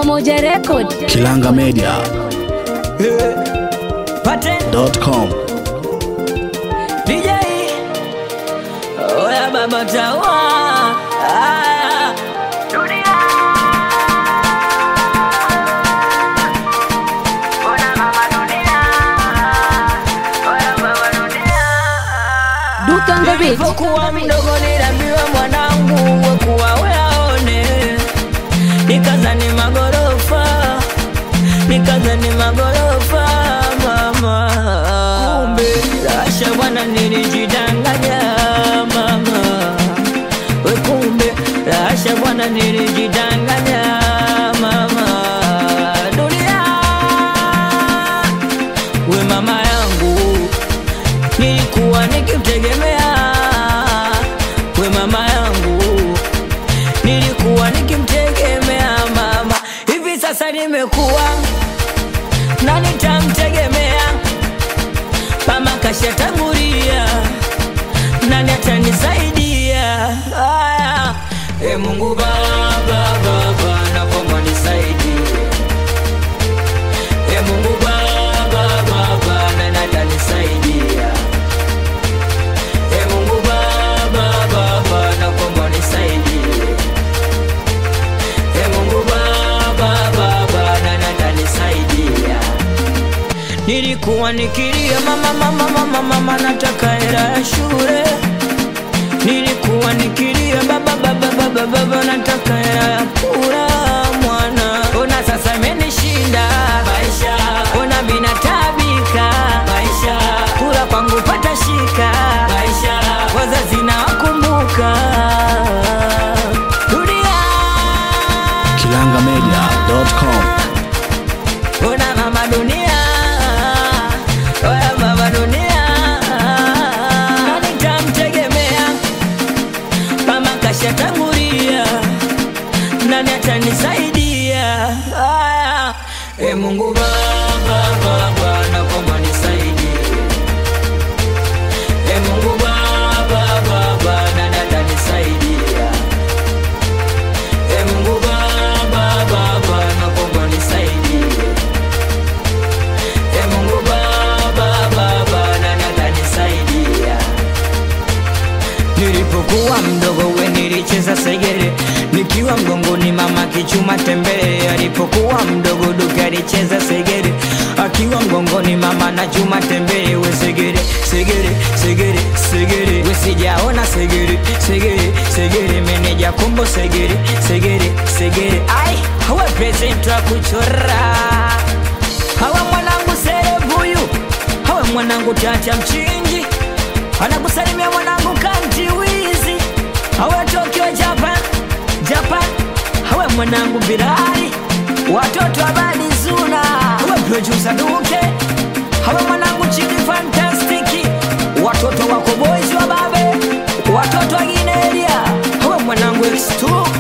Pamoja Record. Kilanga Media Paten dot com. DJ Oya baba tawa Aya Duke on the beat. Nilipokuwa mdogo niliambiwa mwanangu wekuwa weaone Nikazani magorofa Nikazani magorofa mama Kumbe Rasha bwana nilijidanganya mama We kumbe Rasha bwana nilijidanganya mama Dunia We mama yangu nilikuwa nikimtegemea we mama yangu nilikuwa nikimtegemea mama hivi sasa nimekuwa na nitamtegemea mama kashatangulia nani atanisaidia aya e mungu baba baba nakomba nisaidie e mungu baba baba nani atanisaidia e mungu baba baba nakomba nisaidie e mungu baba baba nani atanisaidia nilikuwa nikilia mama mama mama mama nataka hela ya shule nilikuwa nikilia baba baba baba baba nataka hela ya kula mwana ona sasa imenishinda maisha ona mina tabika maisha kula kwangu pata shika maisha wazazi na wakumbuka dunia Kilanga Media dot com. Una mama dunia Oya baba dunia Nani tamtegemea Mama kashatangulia Nani atanisaidia Aya E Mungu baba baba nakomba nisaidie E Mungu baba baba nani atanisaidia E Mungu baba baba nakomba nisaidie E Mungu baba baba nani atanisaidia Nilipokuwa mdogo we nilicheza segere nikiwa mgongoni mama kichuma tembele alipokuwa mdogo duka alicheza segere akiwa mgongoni mama na chuma tembele we segere segere segere segere we sijaona segere segere segere meneja kombo segere segere segere ai hawa present wa kuchora hawa mwanangu serebuyu hawa mwanangu tata mchinji anakusalimia mwanangu kanti wizi hawe tokyo japan japan hawe mwanangu birari watoto abadi zuna hawe producer duke hawe mwanangu chidi fantastiki watoto wako boys wa babe watoto wa gineria hawe mwanangu x2